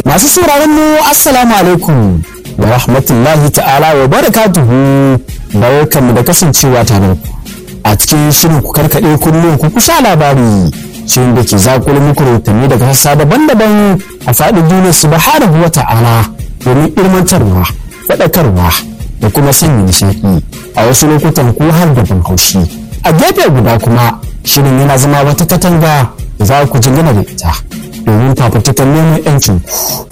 Masu sauraron mu Assalamu alaikum wa rahmatullahi ta'ala wa barakatuhu barkanmu da kasancewa tare da ku a cikin shirin ku karkaɗe kullum ku kusa labari shirin da ke zakulu muku rahotanni daga sassa daban-daban a faɗin duniya subhanahu wa ta'ala domin ilmantarwa faɗakarwa da kuma sanya nishaɗi a wasu lokutan ko har da ban haushi a gefe guda kuma shirin yana zama wata katanga da za ku jingina da ita domin fafutukan neman 'yancin ku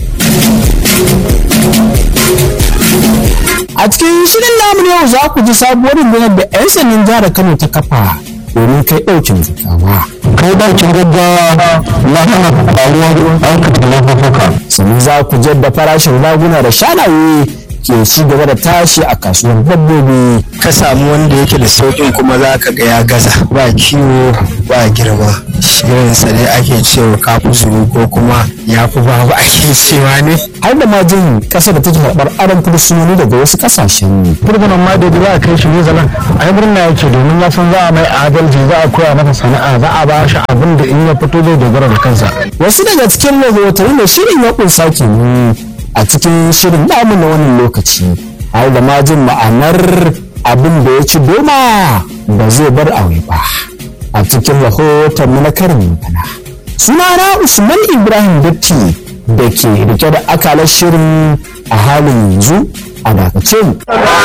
a cikin shirin namu yau za ku ji sabuwar rundunar da 'yan sandan jihar kano ta kafa domin kai ɗaukin gaggawa kai ɗaukin gaggawa na hana faruwar aikata laifuka sannan za ku da farashin raguna da shanaye ke ci gaba da tashi a kasuwar dabbobi ka samu wanda yake da sauƙin kuma za ka ga ya gaza ba kiwo ba girma shirinsa ne ake cewa kafu zuru ko kuma ya fi babu ake cewa ne har da ma jin ƙasa da take karɓar aron fursunoni daga wasu ƙasashen furgunan ma da za a kai shi ne zalan ai murna yake domin ya san za a mai adalci za a koya masa sana'a za a ba shi abin da in ya fito zai dogara da kansa wasu daga cikin rahotanni da shirin ya ƙunsa kenan a cikin shirin namu na wannan lokaci har da ma jin ma'anar abin da ya ci doma ba zai bar aure ba a cikin rahoton mu na karin magana sunana usman ibrahim datti da ke rike da akalar shirin a halin yanzu a dakace mu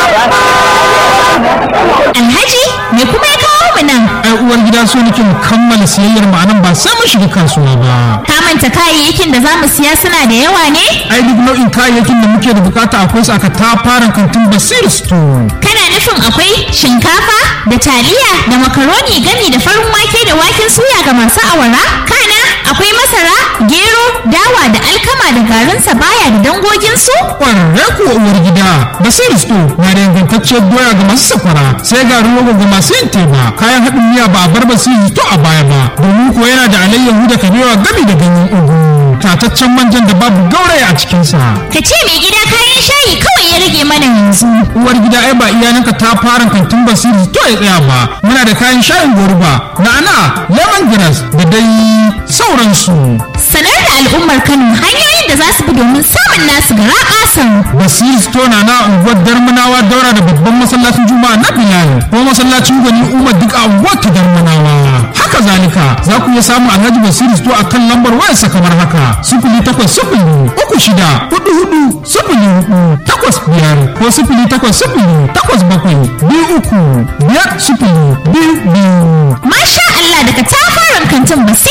Alhaji me kuma ya kawo mu nan? ai uwar gida so nake mu kammala siyayyar mu anan ba sai mun shiga kasuwa ba Ka manta kayayyakin da za mu siya suna da yawa ne? ai duk nau'in kayayyakin da muke da bukata akwai su aka tafaran kantin basir store Kana nufin akwai shinkafa da taliya da makaroni gami da farin wake da waken suya ga masu awara? Kana akwai masara, gero, dawa da alkama da garin sabaya da dangoginsu? kwararre kuwa uwar gida basir store na da ingantacciyar doya ga masu safara sai garin rogo ga masu yin teba kayan haɗin miya ba a bar basir store a baya ba domin kuwa yana da alayyahu da kabewa gami da ganyen ugu tataccen manjan da babu gauraya a cikinsa Ka ce mai gida kayan shayi kawai ya rage mana yanzu. uwar gida ai ba iyalanka ta fara kantin basiri to ya tsaya ba muna da kayan shayin goruba na'ana lemongrass da dai sauransu Sanar da al'ummar Kano hanyoyin da za su bi domin samun nasu gara ƙasan. basiri store na na unguwar darmanawa daura da babban masallacin juma'a na bilal ko masallacin gwani umar duk a unguwar ta darmanawa haka zalika za ku iya samun alhaji basiri store a kan lambar wayarsa kamar haka sifili takwas sifili uku shida hudu hudu sifili hudu takwas biyar ko sifili takwas sifili takwas bakwai biyu uku biyar sifili biyu biyu Masha Allah daga tafarin kantin Basir